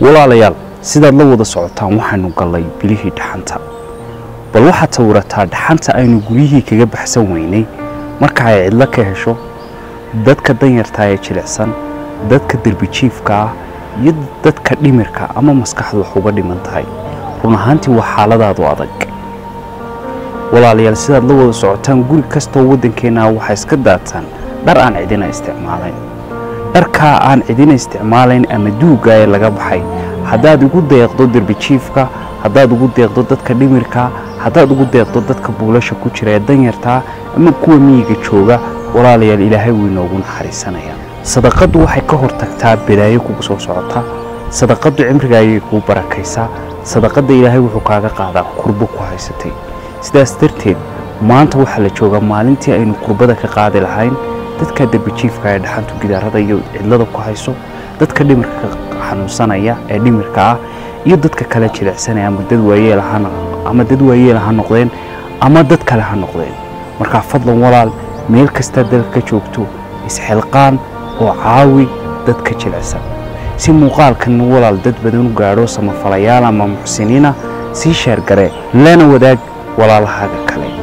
walaalayaal sidaad la wada socotaan waxaynu gallay bilihii dhaxanta bal waxaad sawirataa dhaxanta aynu guryihii kaga baxsan weynay marka ay cidlo ka hesho dadka danyartaa ee jilicsan dadka derbijiifka ah iyo dadka dhimirka ama maskaxdu wax uga dhiman tahay run ahaantii waa xaaladaadu adag walaalayaal sidaad la wada socotaan guri kastoo waddankeenna waxaa iska daataan dhar aan cidina isticmaalayn dharkaa aan cidina isticmaalayn ama duugga ee laga baxay haddaad ugu deeqdo derbijiifka haddaad ugu deeqdo dadka dhimirka haddaad ugu deeqdo dadka buulasha ku jira ee danyartaa ama kuwa miyiga jooga walaalayaal ilaahay wuu inoogu naxariisanayaa sadaqaddu waxay ka hortagtaa balaayo kugu soo socota sadaqaddu cimriga ayay kuu barakaysaa sadaqadda ilaahay wuxuu kaaga qaadaa kurbo ku haysatay sidaas darteed maanta waxaa la joogaa maalintii aynu kurbada ka qaadi lahayn dadka derbijiifka ee dhaxantu gidaarada iyo cidlada ku hayso dadka dhimirka xanuunsanaya ee dhimirka ah iyo dadka kale jilicsanaya ama dad waayeel ama dad waayeel ha noqdeen ama dad kale ha noqdeen markaa fadlan walaal meel kasta dalka joogto isxilqaan oo caawi dadka jilicsan si muuqaalkan walaal dad badan u gaadho samafalayaal ama muxsiniina sii sheergare lana wadaag walaalahaaga kale